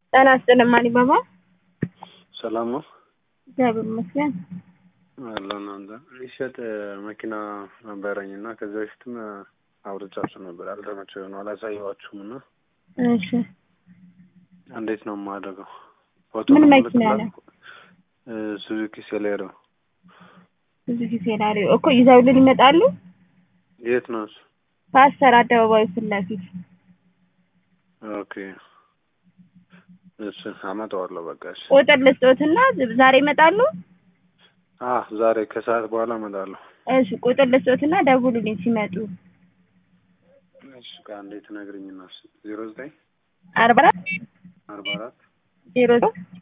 ጤና ይስጥልኝ ማን ይባባል? ሰላም ነው እግዚአብሔር ይመስገን። አለን አንተ የሚሸጥ መኪና ነበረኝ እና ከዚህ በፊትም አውርቻችሁ ነበር። አልተመቸው ነው አላሳየኋችሁም እና እሺ እንዴት ነው የማደርገው? ምን መኪና ነው? ሱዙኪ ሴሌሮ ብዙ ጊዜ ላሪ እኮ ይዘውልን ይመጣሉ። የት ነው እሱ? ፓስተር አደባባዩ ፊት ለፊት ኦኬ እሺ አመጣዋለሁ። በቃ እሺ ቁጥር ልስጦትና ዛሬ ይመጣሉ። አ ዛሬ ከሰዓት በኋላ እመጣለሁ። እሺ ቁጥር ልስጦትና ደውሉልኝ ሲመጡ። እሺ ከአንዴ ትነግሪኝና ዜሮ ዘጠኝ አርባ አራት አርባ አራት ዜሮ ሶስት